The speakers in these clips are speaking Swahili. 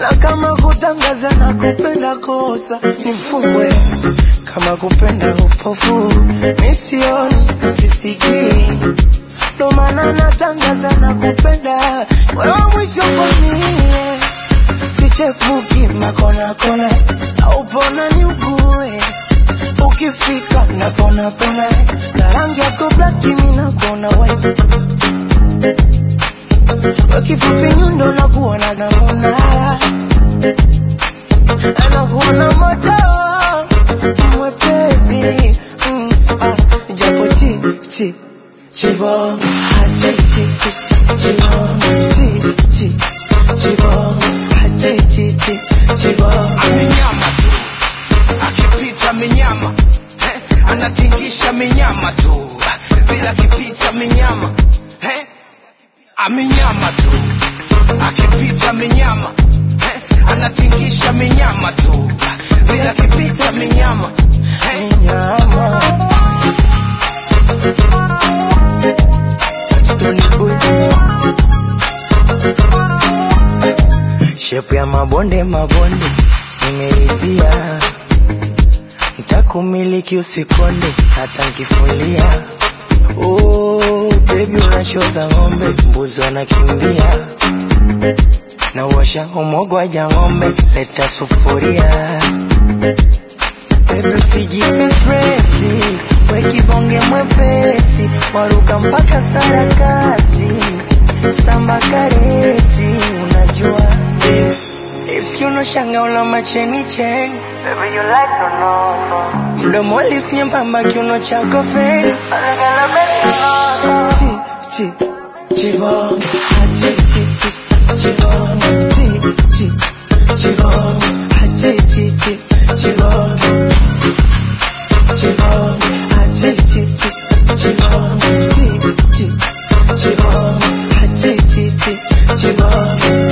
na kama kutangaza na kupenda kosa nifungwe, kama kupenda upofu misioni sisikii, ndo maana natangaza na kupenda wewe mwisho kwa mie, sichepuki makona kona au pona ni ugue ukifika napona pona na rangi yako black mimi nakona white Wakifupi nyundo na kuona na munara anakuona moto mwepesi mm, ah, japo chi chi chibom ah, chi chi chi chibom chi chi chibom ah, chi chi chi chibom amenyama tu akipita minyama eh, anatingisha minyama tu bila kipita minyama eh, amenyama tu akipita minyama eh, anatingisha minyama tu bila kipita minyama eh, nyama Stony boy shepu ya mabonde mabonde nimeridhia, ntakumiliki usikonde hata nkifulia. Oh, baby unashoza ng'ombe, mbuzi wanakimbia na uosha umogwaja ng'ombe, leta sufuria Baby usijipe stresi, we kibonge mwepesi, waruka mpaka sarakasi, samba kareti, unajua eh. Lips kiuno shanga una macheni cheni, baby you like to know so. Mdomo lips nyembamba kiuno chako feni, chi chi chibom, ah, chi chi chi chibom, chi chi chibom, ah, chi chi chi chibom. Chibom, ah, chi chi chi chibom, chi chi chibom, ah, chi chi chi chibom.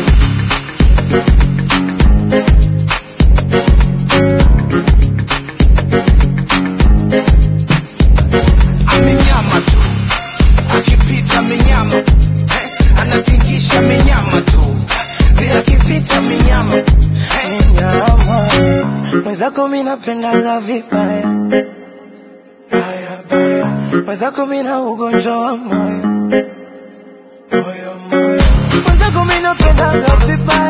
amenyama tu akipita minyama eh, anatingisha minyama tu bila kipita minyama eh, nyama mwenzako mi napendaga vibaya baya baya mwenzako mi na ugonjwa wa moyo moyo moyo mwenzako mi napendaga vibaya